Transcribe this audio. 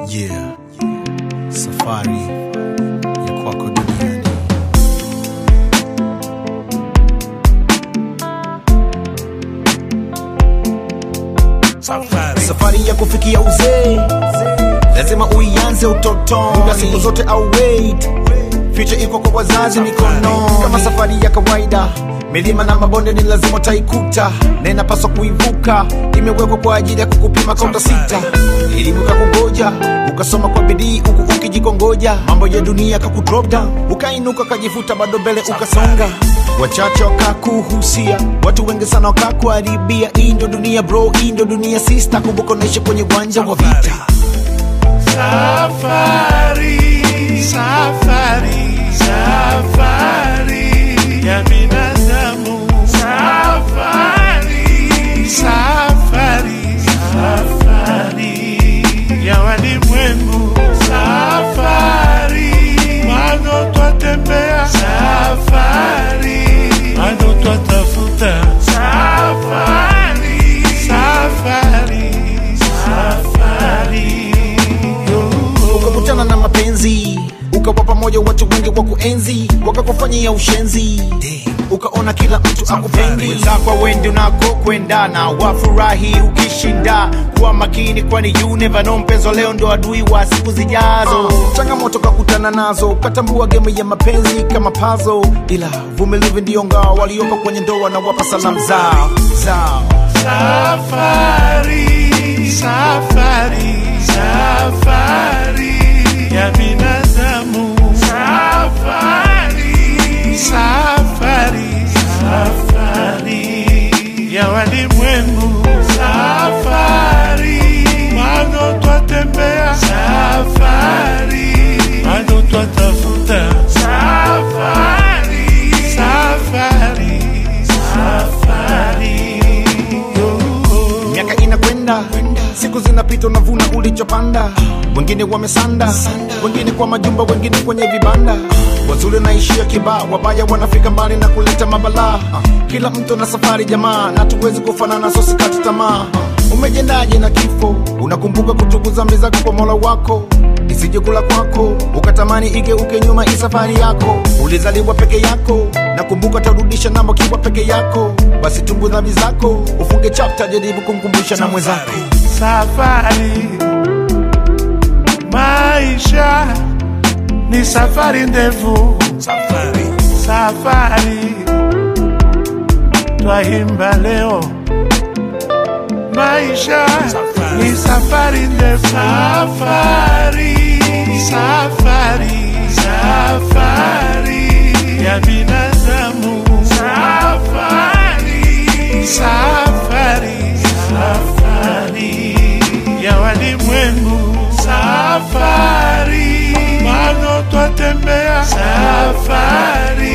Yeah. Safari ya kwako duniani. Safari. Safari ya kufikia uzee lazima uianze utotoni, muda siku zote au wait Future iko kwa wazazi mikono, kama safari ya kawaida. Milima na mabonde ni lazima utaikuta, na inapaswa kuivuka. Imewekwa kwa ajili ya kukupima kaunta sita. Elimu kakungoja, ukasoma kwa bidii huku ukijikongoja. Mambo ya dunia kakudrop down, ukainuka kajifuta, bado mbele ukasonga. Wachache wakakuhusia, watu wengi sana wakakuharibia. Hii ndo dunia bro, hii ndo dunia sister. Kumbuka unaishi kwenye uwanja wa vita. Safari, safari, safari ya binadamu. Safari, safari, safari ya walimwengu. Safari, bado twatembea. Safari, bado twatafuta. Safari, safari, safari. ukakutana na mapenzi ukawa pamoja watu wengi wa kuenzi wakakufanyia ushenzi ukaona kila mtu akupendi wenzako wendi unako kwendana wafurahi ukishinda kuwa makini kwani you never know mpenzo leo ndo adui wa siku zijazo changamoto kakutana nazo ukatambua game ya mapenzi kama pazo ila vumilivu ndiyo ngao walioko kwenye ndoa na wapa salamu zao zao Safari, safari, safari ya binadamu. Safari, safari, safari ya walimwengu. Safari, bado twatembea. Safari, bado twatafuta. Safari, safari, safari. miaka inakwenda siku zinapita unavuna ulichopanda wengine wamesanda wengine kwa majumba wengine kwenye vibanda wazuri naishia kibaa wabaya wanafika mbali na kuleta mabalaa kila mtu na safari jamaa na tuwezi kufanana so sikati tamaa umejendaje na kifo unakumbuka kutubu zambi zako kwa mola wako isije kula kwako ukatamani igeuke nyuma hii safari yako ulizaliwa peke yako nakumbuka tarudisha namba kiwa peke yako basi tumbu dhambi zako ufunge chapta jaribu kumkumbusha na mwenzako Safari, maisha ni safari ndefu. Safari, safari, twaimba leo. Maisha ni safari ndefu. Safari, safari, safari ya binadamu. Safari, safari, safari ya walimwengu. Safari, bado twatembea. Safari,